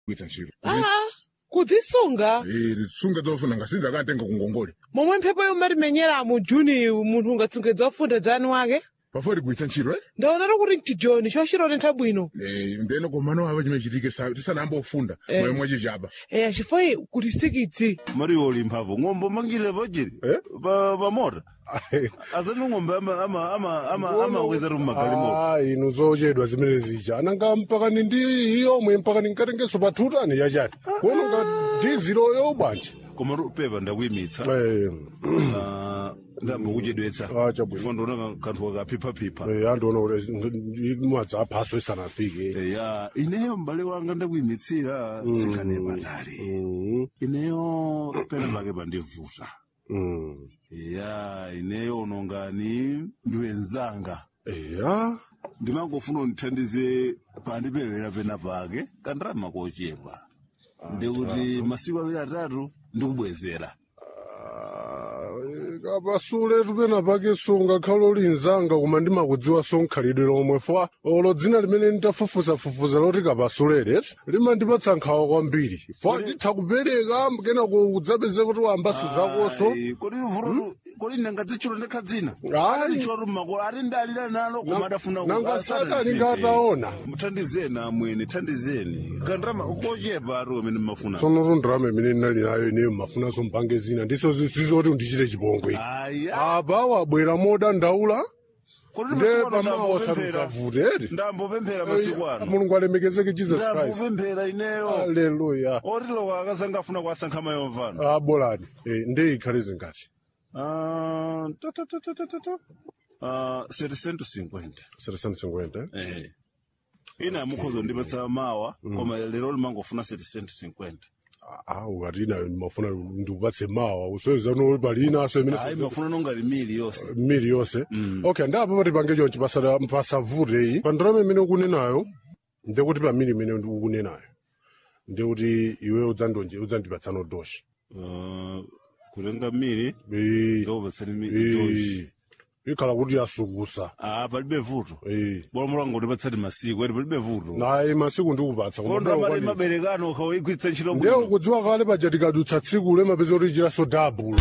kuita ntchito aa kudzisunga Eh, tisunge zofuna ngasinza kantenga kungongole momwe mphepo yommatimenyera mu juni munthu ungatsunge zofunda dzanu wake pafoti kuita ntchito eh? ndaonatu kuti mtijoni chochitotentha bwino Eh, ndeno komano apa chimene chitike sa- tisanayamba ofunda Eh. moyo mwachichapa eya chifukwa kuti sikidzi mariyo uli mphamvu ng'ombe mangile pachiri Eh? pa pa mota asati ng'ombe ama ama ama ama amaweza tu mmagalimoto Ah, inu zochedwa zimene zija ananga mpaka ni ndi yomwe mpaka ninkatengeso pathutani yachani kuona nga diziloyo bwanji koma ru- pepa ndakuyimitsa Eh, Ah, ndamba kuchedwetsa Ah, chabwino. chifukwa ndiona kanthu kakaphiphapipha eh, andiona kuti mwadzi aphaso isanafike ya ineyo m'bale wanga ndakuyimitsira sikhane patali Mm, ineyo pena pake pandivuta mm. ya ineyo unongani ndiwenzanga eya ndimangofuna undithandize pandipewera pena pake kandirama kochepa ndikuti masiku awiri atatu ndikubwezera kapasule tupena pake sungakhala ulinzanga koma ndimakudziwa sonkhalidwe lomwe fwa olo dzina limene nditafufuzafufuza loti kapasulere limandipatsa nkhawa kwambiri fwa nditha kupereka kena kudzapeze kuti wambaso zakoso Ai, kodi vuto kodi ndangadzitchula ndekha dzina Ai. alitchula makolo ati ndalira nalo koma adafuna nanga sadali ngataona muthandizeni amwene thandizeni kandirama kochepa ati amene mmafuna tsono tundirama imene ndinali nayo ineyo mafunanso mpange zina ndiso zizoti ndichite chipongwe aya apa wabwera modandaula kodi nde masiku ano pamawa ndambopemphera sarudzavuteri ndambopemphera masiku ano mulungu alemekezeke jesus christ ndambopemphera ineyo aleluya otiloko akazanga afuna kuwasankha mayomvano abolani eh, nde ikhale zingati Ah, ta, ta, ta, ta, ta, ta, ta. Ah, 750 750 eh ina mukhozo ndipatsa mawa koma lero limangofuna 750 ah ukati inayo ndimafuna ndikupatse mawa usowezano pali inaso imene hayi mafuna nongati mili yonse mili yonse okay ndapo pati pange chonchi pasada- pasavute iyi pandalama imene ukunenayo ndekuti pamili imene ukunenayo ndekuti iwe udzandonje udzandipatsano doshi Ah, kutenga mili Eh, zokupatsani mili doshi eh, ikhala kuti yasukusa ah palibe vuto Eh. bora mulanga ndipatsati masiku eti palibe vuto naye masiku ndikupatsa koma kondo amati ndakukwanitsa. maberekano ukawigwiritsa ntchito ndiye bwino ukudziwa kale paja tikadutsa tsiku lemapeza kuti chiraso dabulu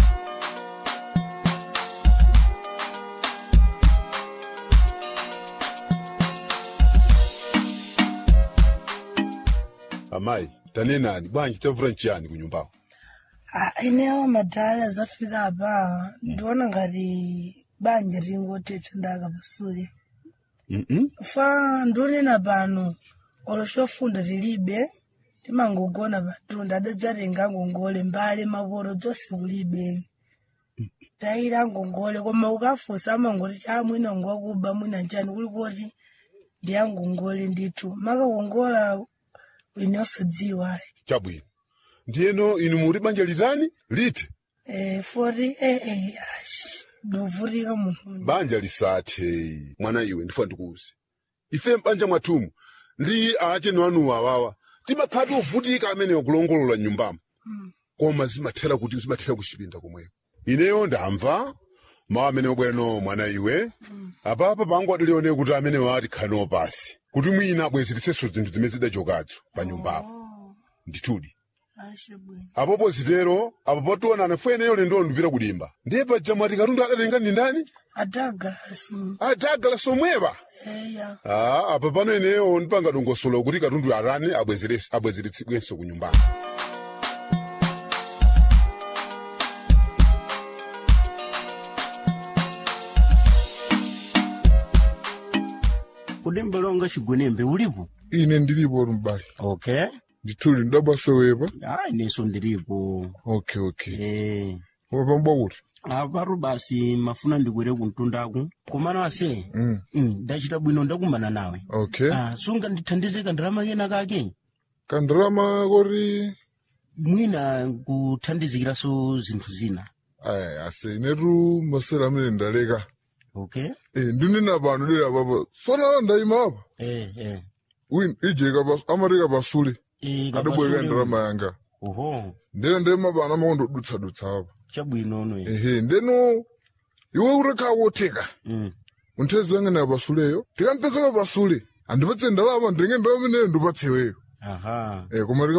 amayi tanenani bwanji tavuta nchiyani kunyumbako Ah, inewo madhala zafika apa ndiona ngati banja ringotetsa ndaka pasule fa ndionena pano olo chofunda tilibe timangogona patunda adadzatenga ngongole mbale maporo dzonse kulibe tayira ngongole koma ukafunsa amangoti cha mwina ngwakuba mwina njani kuli kuti ndiyangongole ndithu makakongola ine osadziwa chabwino ndiyeno inu muri banja litani liti Eh, fori eh eh ash novutika munthu banja lisathe mwana iwe ndifa ndikuuze ife mbanja mwathumu ndi acheno anuwa awawa timakhati ovutika amene akulongolola nyumbamo koma zimathera kuti zimathera kuchipinda komweko ineyo ndamva mawu amene wabwerano mwana iwe apapa pangu adilionera kuti amene wati khano pasi kuti mwina abwezeretsenso zinthu zimene zidachokazo pa nyumbapo ndithudi ashe bwino apopo zitero apo potionana fueneyo lendo ndipita kudimba ndiye paja mwati katundu adatenga ndi ndani adagalasi adagala somwepa eya Ah, apa pano ineyo ndipanga dongosolo kuti katundu arani abwezere- abwezeretsedwenso ku nyumbamo kodi mbelonga chigwenembe ulipo ine ndilipo mbali okay ndithuli ndabwasowepa ayi neso ndilipo okay okay eh wapambwa kuti apatu basi mafuna ndikwere kumtundaku komano ase Mm. mm, ndachita bwino ndakumana nawe okay ah, sunga ndithandize kandalama kena kake kandalama koti mwina kuthandizikiraso zinthu zina aya ase inetu masera amene ndaleka okay eh ndinena pano dera papa sona ndayima apa eh eh win ijeka pas amateka pasule eh adabweka kapasule- ndalama yanga oho ndena ndema pano amakondodutsa dutsa apa chabwinono eh. ehe ndeno iwe urekha wotheka mm. unthezi wange na pasuleyo tikampezeka pasule andipatse ndalama ndenge ndalama ineyo ndipatse iweyo aha Eh, koma